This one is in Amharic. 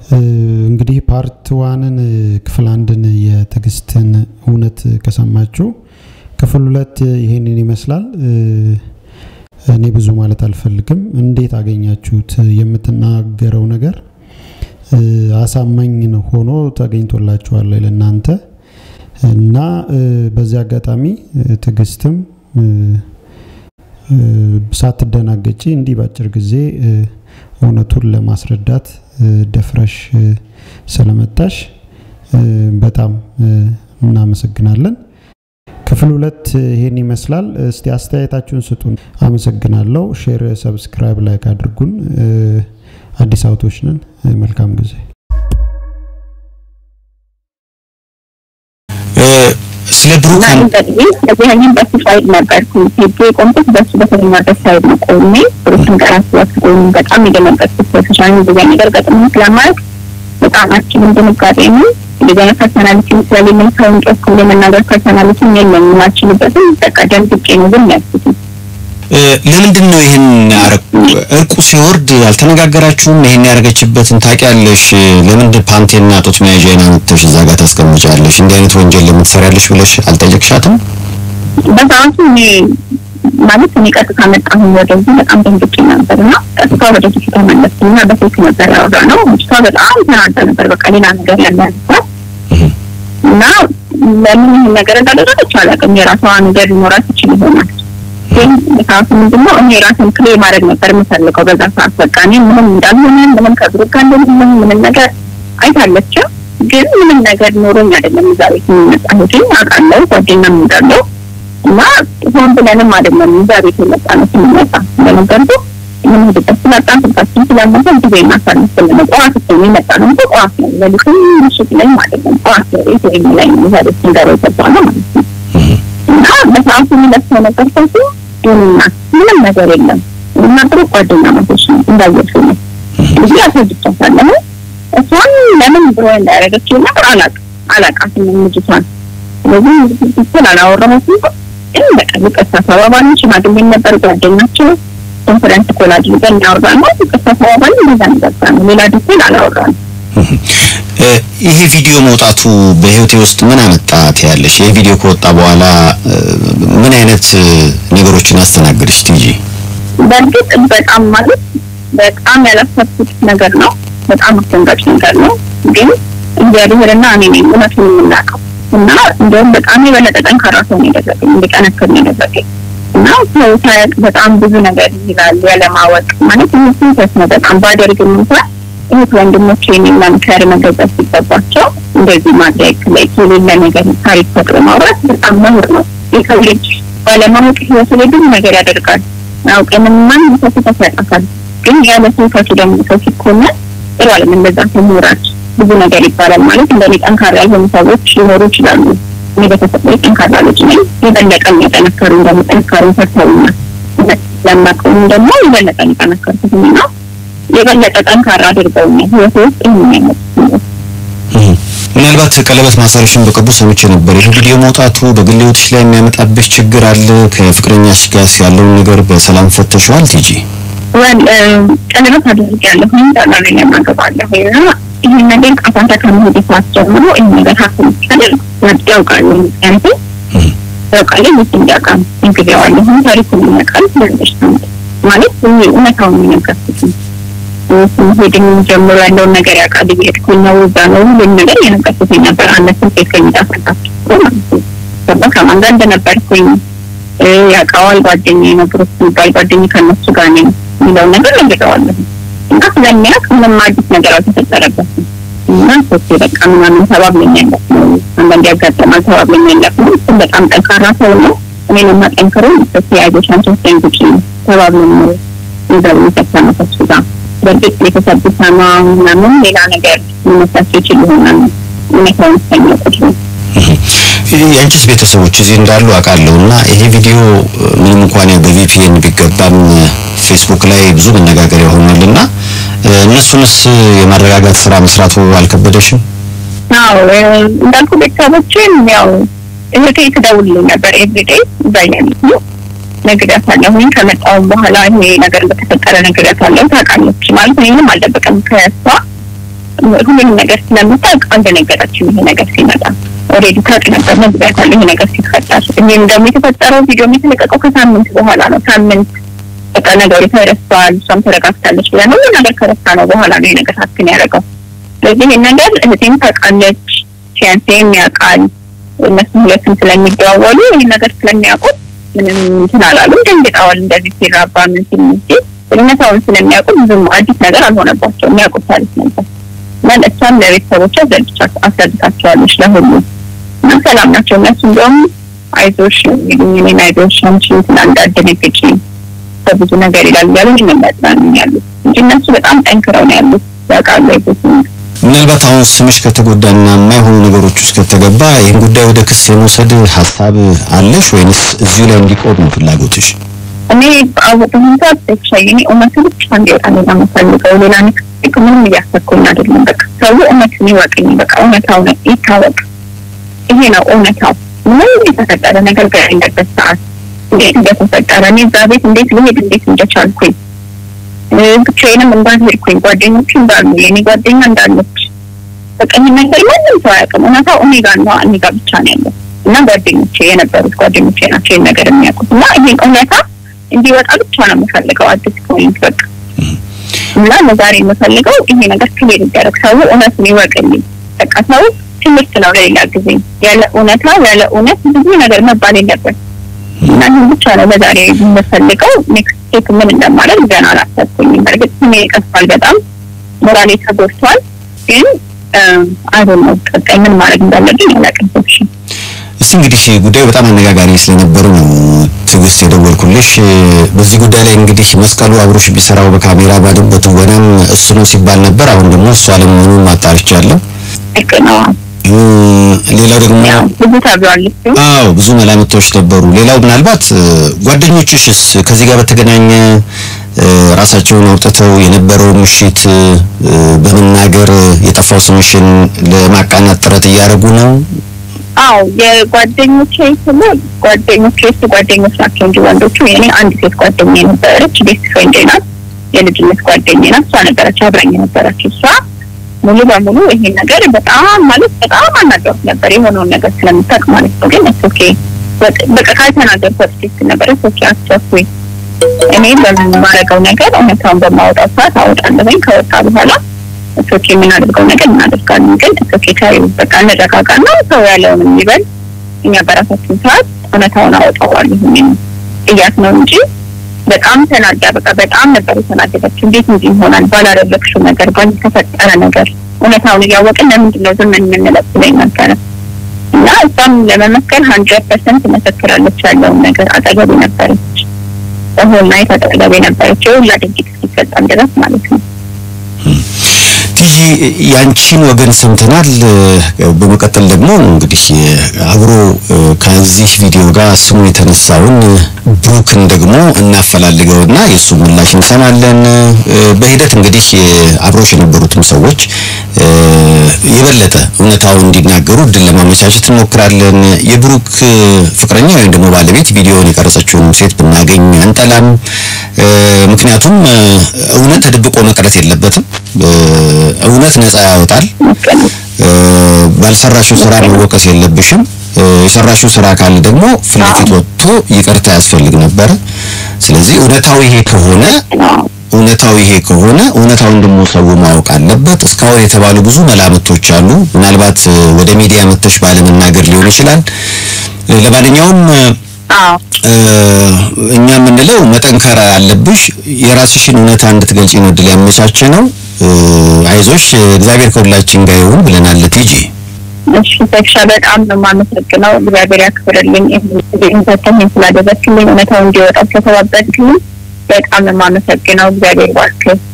እንግዲህ ፓርት ዋንን ክፍል አንድን የትዕግስትን እውነት ከሰማችሁ ክፍል ሁለት ይሄንን ይመስላል። እኔ ብዙ ማለት አልፈልግም። እንዴት አገኛችሁት? የምትናገረው ነገር አሳማኝ ሆኖ ተገኝቶላችኋል ለእናንተ እና በዚህ አጋጣሚ ትዕግስትም ሳትደናገጪ እንዲህ በአጭር ጊዜ እውነቱን ለማስረዳት ደፍረሽ ስለመጣሽ በጣም እናመሰግናለን። ክፍል ሁለት ይሄን ይመስላል። እስቲ አስተያየታችሁን ስጡን። አመሰግናለሁ። ሼር፣ ሰብስክራይብ፣ ላይክ አድርጉን። አዲስ አውቶች ነን። መልካም ጊዜ። ስለ ብሩክ በዚህኛም በሱ ሳይድ ነበርኩ ሄጄ የቆምኩት በሱ በተኛበት ሳይድ ነው ቆሜ ብሩክን ቀራት ወስዶኝ በጣም የደነገጥኩት ሶሻል ሚዲያ ነገር ገጥሞ ስለማለት በጣም አችልም ድንጋጤ ነው። እንደዚህ አይነት ፐርሶናሊቲ ስለሌለኝ ሰውን ጮክ ብሎ መናገር ፐርሶናሊቲም የለኝም አልችልበትም። በቃ ደንግጬ ነው ግን ያልኩት። ለምንድን ነው ይህን ያረኩ? እርቁ ሲወርድ አልተነጋገራችሁም? ይህን ያደረገችበትን ታውቂያለሽ? ለምንድን ፓንቴና ጡት መያዣዬን አምጥተሽ እዛ ጋር ታስቀምጫለሽ? እንዲህ አይነት ወንጀል ለምን ትሰሪያለሽ ብለሽ አልጠየቅሻትም? በሰዓቱ እኔ ማለት እኔ ቀጥታ መጣሁኝ ወደዚህ በጣም ደንግጬ ነበር እና ቀጥታ ወደ ፊት ተመለስኩና በስልክ ነበር ያወራ ነው። ልጅቷ በጣም ተናዳ ነበር። በቃ ሌላ ነገር ያለ ያንሳት እና ለምን ይህን ነገር እንዳደረገች አላውቅም። የራሷ ነገር ሊኖራት ይችል ይሆናል ግን ሰዓቱ ምንድነው እኔ ራሴን ክሌ ማድረግ ነበር የምፈልገው በዛ ሰዓት። በቃ እኔ ምንም እንዳልሆነ ምንም ከብሩክ ጋር እንደሌለኝ ምንም ነገር አይታለች። ግን ምንም ነገር ኖሮኝ አይደለም እዛ ቤት የሚመጣሁት አውቃለሁ፣ ጓደኛም እንዳለው እና ሆን ብለንም አይደለም እዛ ቤት የመጣ ነው ስንመጣ እንደነገርኩ የምንሄድበት ስላጣን ስልካችን ስላነሳ ጊዜ እናሳልፍ ብለን ጠዋት ስ የመጣ ነው እንጂ ጠዋት ነው ሌሊትም ምሽት ላይም አይደለም ጠዋት ቤት ወይም ላይ ነው እዛ ቤት ስንገባ የገባ ነው ማለት ነው እና በሰዓቱ የሚለብሰው ነገር ሰሱ ዱንና ምንም ነገር የለም እና ጥሩ ጓደኛ መቶች ነው እንዳየሱ ነው ብዙ ያስረድቻታለሁ እሷን ለምን ብሎ እንዳያደረገችው ነገር አላቅ አላቃትም ልጅቷን ስለዚህ ስል አላወራሁትም ግን በቃ ይቅርታ ተባባልን ሽማግሌ ነበር ጓደኛቸው ኮንፈረንስ ኮል አድርገን እናወራ ነው ይቅርታ ተባባልን እንደዛ ነገርታ ነው ሌላ ዲቴል አላወራንም ይሄ ቪዲዮ መውጣቱ በህይወቴ ውስጥ ምን አመጣ ትያለሽ? ይሄ ቪዲዮ ከወጣ በኋላ ምን አይነት ነገሮችን አስተናገድሽ ትጂ? በእርግጥ በጣም ማለት በጣም ያላሰብኩት ነገር ነው። በጣም አስደንጋጭ ነገር ነው። ግን እግዚአብሔርና እኔ ነኝ እውነቱን የምናውቀው እና እንደውም በጣም የበለጠ ጠንካራ ሰው ነው ያደረገኝ፣ እንድጠነክር ነው ያደረገኝ እና ሰው ሳያውቅ በጣም ብዙ ነገር ይላል ያለማወቅ ማለት ይህ ስህተት ነው። በጣም ባደርግም እንኳን እህት ወንድሞቼ እኔን መምከር መገዛት ሲገባቸው እንደዚህ ማድረግ ላይ የሌለ ነገር ታሪክ ፈጥሮ ማውራት በጣም ነውር ነው። የሰው ልጅ ባለማወቅ ህይወቱ ላይ ብዙ ነገር ያደርጋል። አውቀንም ማንም ሰው ስህተት ያጠፋል። ግን ያለ ስህተቱ ደግሞ ሰው ሲኮነን ጥሩ አለም እንደዛ ተምራች ብዙ ነገር ይባላል ማለት እንደኔ ጠንካራ ያልሆኑ ሰዎች ሊኖሩ ይችላሉ። እኔ በተፈጥሮ ጠንካራ ልጅ ነኝ። የበለጠ የሚያጠነከሩ ደግሞ ጠንካሩ ፈርተውኛል። ለማቀውም ደግሞ የበለጠ የጠነከርኩት ነው የበለጠ ጠንካራ አድርገውኛል። ህይወት ውስጥ ይህን ያመጡት ምናልባት ቀለበት ማሰርሽን በቅርቡ ሰምቼ ነበር። ይህ ቪዲዮ መውጣቱ በግል ህይወትሽ ላይ የሚያመጣብሽ ችግር አለ? ከፍቅረኛሽ ጋር ያለውን ነገር በሰላም ፈተሽዋል ቲጂ? ወል ቀለበት አድርጌያለሁ ዳላላ ላይ ያማገባለሁ እና ይህን ነገር ቃፋንታ ከመሄድ ሰዓት ጀምሮ ይህን ነገር ሀስብ ይቻላል ያውቃሉ ምክንያቱም ያውቃል ምስ እንዲያውቃል እንግዲያዋለሁ ታሪኩን ያውቃል ስለሽ ማለት እውነታውን የሚነገርኩት ሄድን ጀምሮ ያለውን ነገር ያውቃል። እየሄድኩኝ ነው እዛ ነው ሁሉም ነገር የነገርኩት ነበር። አነስም ሴት ከሚጣፈጣቸው ማለት ነው። ከዛ ከማን ጋር እንደነበርኩኝ ያውቃዋል። ጓደኛዬ ነው ብሩክ የሚባል ጓደኛዬ ከእነሱ ጋር ነኝ የሚለውን ነገር ነግሬዋለሁ እና ስለሚያውቅ ምንም አዲስ ነገር አልተፈጠረበትም እና ሶስቴ በቃ ምናምን ተባብለኝ ያለፍ ነው አንዳንድ ያጋጠማል ተባብለኝ ያለፍ ነው። እሱም በጣም ጠንካራ ሰው ነው። እኔን የማጠንክረው ሶስቴ ያዞቻን ሶስት ደንግጭ ነው ተባብለን ነው ይዘው የሚፈተነው ከሱ ጋር በእርግጥ ቤተሰብ ቢሰማ ምናምን ሌላ ነገር ሊመስላቸው ይችል ይሆናል። እውነታውን እስከሚያውቁት ነው። የአንቺስ ቤተሰቦች እዚህ እንዳሉ አውቃለሁ እና ይሄ ቪዲዮ ምንም እንኳን ያው በቪፒኤን ቢገባም ፌስቡክ ላይ ብዙ መነጋገሪያ ሆኗል እና እነሱንስ የማረጋጋት ስራ መስራቱ አልከበደሽም? አዎ እንዳልኩ ቤተሰቦችን ያው እህቴ ትደውልልኝ ነበር ኤቭሪዴይ እዛ እያለች ነው ነግሬያታለሁኝ። ከመጣሁም በኋላ ይሄ ነገር እንደተፈጠረ ነግሬያታለሁ። ታውቃለች ማለት እኔ ምንም አልደበቅም ከእሷ ሁሉንም ነገር ስለምታውቅ አልደነገጠችም። ይሄ ነገር ሲመጣ ኦልሬዲ ታውቅ ነበር ነግሬያታለሁ። ይሄ ነገር ሲፈጠር እኔም ደግሞ የተፈጠረው ቪዲዮ የተለቀቀው ከሳምንት በኋላ ነው። ሳምንት በቃ ነገሩ ተረስቷል፣ እሷም ተረጋግታለች ብለን ሁሉ ነገር ከረሳ ነው በኋላ ነው ይሄ ነገር ሀክን ያደረገው። ስለዚህ ይህን ነገር እህቴም ታውቃለች፣ ፊያንሴም ያውቃል። እነሱም ሁለቱም ስለሚደዋወሉ ይህን ነገር ስለሚያውቁት ምንም እንትን አላሉም። ደንግጠዋል። እንደዚህ ሲራባ ምን ሲል እንጂ እውነታውን ስለሚያውቁ ብዙም አዲስ ነገር አልሆነባቸው የሚያውቁት ታሪክ ነበር እና እሷም ለቤተሰቦቿ ዘልቻ አስረድታቸዋለች ለሁሉ እና ሰላም ናቸው እነሱ እንዲሁም አይዞሽ የሚሉኝ እኔን አይዞሽ አንቺ እንትን እንዳትደነግጪ በብዙ ነገር ይላል እያሉ የሚያጽናኑኝ ያሉት እንጂ እነሱ በጣም ጠንክረው ነው ያሉት ያውቃሉ አይዞሽ ምናልባት አሁን ስምሽ ከተጎዳና የማይሆኑ ነገሮች ውስጥ ከተገባ ይህን ጉዳይ ወደ ክስ የመውሰድ ሀሳብ አለሽ ወይንስ እዚሁ ላይ እንዲቆም ነው ፍላጎትሽ? እኔ በአሁኑ ሰዓት ብቻ የኔ እውነቱ ብቻ እንዲወጣ ነው የምፈልገው። ሌላ ንክ ምንም እያሰብኩኝ አይደለም። በቃ ሰው እውነቱን ይወቅኝ። በቃ እውነታው ነው ይታወቅ። ይሄ ነው እውነታው። ምንም የተፈጠረ ነገር በሌለበት ሰዓት እንዴት እንደተፈጠረ እኔ እዛ ቤት እንዴት ልሄድ እንዴት እንደቻልኩኝ ብቻዬንም እንዳልሄድኩኝ ጓደኞች እንዳሉ የኔ ጓደኛ እንዳለች በቃ ይህን ነገር ማንም ሰው አያውቅም። እውነታው እኔ ጋር ነው እኔ ጋር ብቻ ነው ያለው እና ጓደኞቼ የነበሩት ጓደኞቼ ናቸው ይህን ነገር የሚያውቁት እና ይህን እውነታ እንዲወጣ ብቻ ነው የምፈልገው። አዲስ ፖይንት በቃ እና ለዛሬ የምፈልገው ይሄ ነገር ክሊር ይደረግ፣ ሰው እውነቱን ይወቅልኝ። በቃ ሰው ትምህርት ነው ለሌላ ጊዜ። ያለ እውነታ ያለ እውነት ብዙ ነገር መባል የለበት እና ይህን ብቻ ነው ለዛሬ የምፈልገው። ኔክስት ስቴፕ ምን እንደማለት ገና አላሰብኩኝም። በእርግጥ ስሜ ይቀፋል፣ በጣም ሞራሌ ተጎድቷል። ግን አይሆን ነው ቀጣይ ምን ማድረግ እንዳለብኝ አላውቅም። እስቲ እንግዲህ ጉዳዩ በጣም አነጋጋሪ ስለነበሩ ነው ትዕግስት የደወልኩልሽ። በዚህ ጉዳይ ላይ እንግዲህ መስቀሉ አብሮሽ ቢሰራው በካሜራ ባድም በትወናም እሱ ነው ሲባል ነበር። አሁን ደግሞ እሱ አለመሆኑን ማጣርቻለሁ። ልክ ነው። ሌላው ደግሞ ያው ብዙ ተብሏል። እሱ አዎ ብዙ መላምቶች ነበሩ። ሌላው ምናልባት ጓደኞችሽስ ከዚህ ጋር በተገናኘ ራሳቸውን አውጥተው የነበረው ምሽት በመናገር የጠፋው ስምሽን ለማቃናት ጥረት እያደረጉ ነው። አዎ የጓደኞቼ ስለ ጓደኞቼ እሱ ጓደኞች ናቸው እንጂ ወንዶቹ የኔ አንድ ሴት ጓደኛ የነበረች ቤስት ፍሬንድ ናት፣ የልጅነት ጓደኛ ናት። እሷ ነበረች አብራኝ የነበረች እሷ ሙሉ በሙሉ ይሄን ነገር በጣም ማለት በጣም አናገሩት ነበር የሆነውን ነገር ስለምታውቅ ማለት ነው። ግን እሱ ኦኬ በቃ ካልተናገርኩ ወጥቼ ነበር እሱ ኦኬ አስቸኩኝ እኔ በማደርገው ነገር እውነታውን በማወጣው ሰዓት አወጣለሁኝ። ከወጣ በኋላ እሶኬ የምናደርገው ነገር እናደርጋለን። ግን እሶኬ ታዩ በቃ እንረጋጋና ሰው ያለውን የሚበል እኛ በራሳችን ሰዓት እውነታውን አወጣዋለሁ እያት ነው እንጂ በጣም ተናዳ በቃ በጣም ነበር የተናደደችው። እንዴት እንዲህ ይሆናል ባላደረግሽው ነገር ባልተፈጠረ ነገር እውነታውን እያወቅን ለምንድን ነው ዝም የምንለው ብለኝ ነበረ እና እሷም ለመመስከር ሀንድረድ ፐርሰንት መሰክራለች። ያለውን ነገር አጠገቤ ነበረች፣ በሆን ናይት አጠገቤ ነበረች። የሁላ ድርጊት እስኪፈጸም ድረስ ማለት ነው። ትይ ያንቺን ወገን ሰምተናል። በመቀጠል ደግሞ እንግዲህ አብሮ ከዚህ ቪዲዮ ጋር ስሙ የተነሳውን ብሩክን ደግሞ እናፈላልገውና የእሱ ምላሽ እንሰማለን። በሂደት እንግዲህ አብሮሽ የነበሩትም ሰዎች የበለጠ እውነታውን እንዲናገሩ እድል ለማመቻቸት እንሞክራለን። የብሩክ ፍቅረኛ ወይም ደግሞ ባለቤት ቪዲዮውን የቀረጸችውን ሴት ብናገኝ አንጠላም። ምክንያቱም እውነት ተደብቆ መቅረት የለበትም። እውነት ነፃ ያወጣል። ባልሰራሽው ስራ መወቀስ የለብሽም። የሰራሽው ስራ ካለ ደግሞ ፊት ለፊት ወጥቶ ይቅርታ ያስፈልግ ነበረ። ስለዚህ እውነታው ይሄ ከሆነ እውነታው ይሄ ከሆነ እውነታውን ደግሞ ሰው ማወቅ አለበት። እስካሁን የተባሉ ብዙ መላምቶች አሉ። ምናልባት ወደ ሚዲያ መተሽ ባለመናገር ሊሆን ይችላል። ለማንኛውም እኛ የምንለው መጠንከር አለብሽ። የራስሽን እውነታ እንድትገልጪ ነው እድል ያመቻቸ ነው። አይዞሽ፣ እግዚአብሔር ከሁላችን ጋር ይሁን ብለናል። ቲጂ እሺ ተክሻ በጣም ነው የማመሰግነው። እግዚአብሔር ያክብርልኝ። ይህን ሰተኝ ስላደረግክልኝ እውነታው እንዲወጣ ስለተባበርክልኝ በጣም ነው የማመሰግነው። እግዚአብሔር ባርክ።